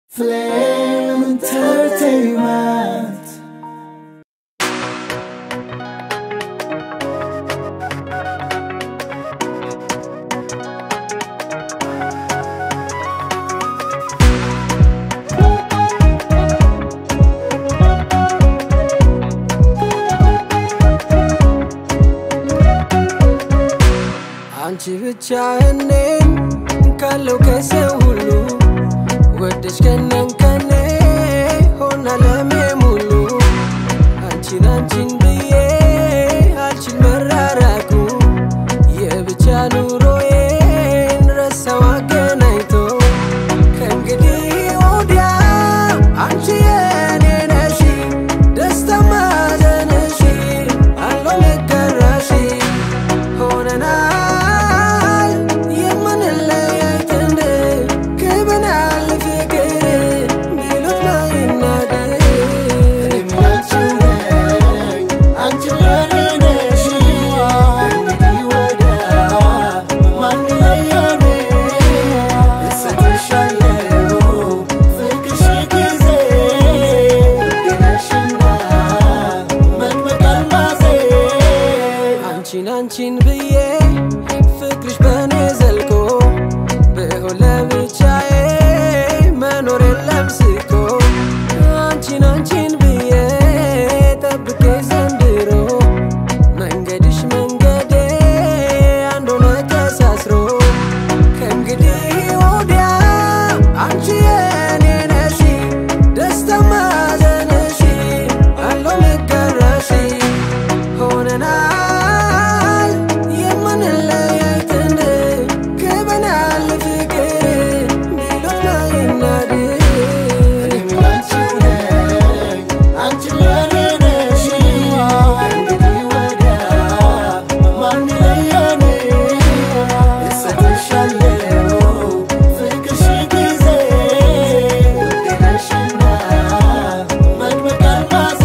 Flame Entertainment. አንቺ ብቻ እኔን ካለው ከሰው ሁሉ ወደሽ ከነን ከኔ ሆና ለሜ ሙሉ አንቺን አንቺን ብዬ አልችል መራራቁ የብቻ ኑሮዬን ረሳው አገናኝቶ ከእንግዲህ ወዲያ አንቺ የኔ ነሽ ደስታ ማዘንሽ አለው መጋራሽ ሆነናል የምንለያይ ጥንድ ክብናል ፍቅር ቢሉት ማይናገር እኔም ያንቺው ነኝ፣ አንቺም የኔ ነሽ። እንግዲህ ወዲያ ማን ይለየን? እሰጥሻለሁ ፍቅርሽ ጊዜ ውዴ ነሽና መጥመቅ አልማዜ አንቺን አንቺን ብዬ ፍቅርሽ በእኔ ዘልቆ ብሆን ለብቻዬ መኖር የለም ስቆ አንቺን አንቺን ብዬ ጠብቄ ዘንድሮ መንገድሽ መንገዴ አንድ ሆነ ተሳስሮ ከእንግዲህ ወዲያ አንቺ የኔ ነሽ ደስታ ማዘንሽ አለው መጋራሽ ሆነናል የምንለያይ ጥንድ ክበናል ፍቅር ቢሉት ማይናድር እኔም ያንቺው ነኝ፣ አንቺም የኔ ነሽ። እንግዲህ ወዲያ ማን ይለየን? እሰጥሻለሁ ፍቅርሽ ጊዜ ውዴ ነሽና መጥመቅ አልማዜ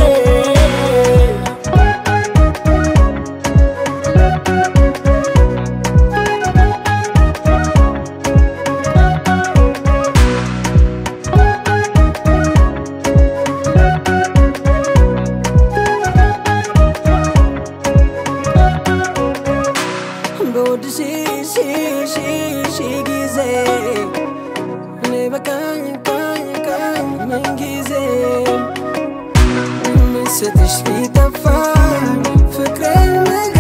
በወድ ሺ ሺ ሺ ሺ ጊዜ እኔ በቃኝ ቃኝ ቃኝ ምን ጊዜ ምስትሽ ቢጠፋኝ ፍቅሬን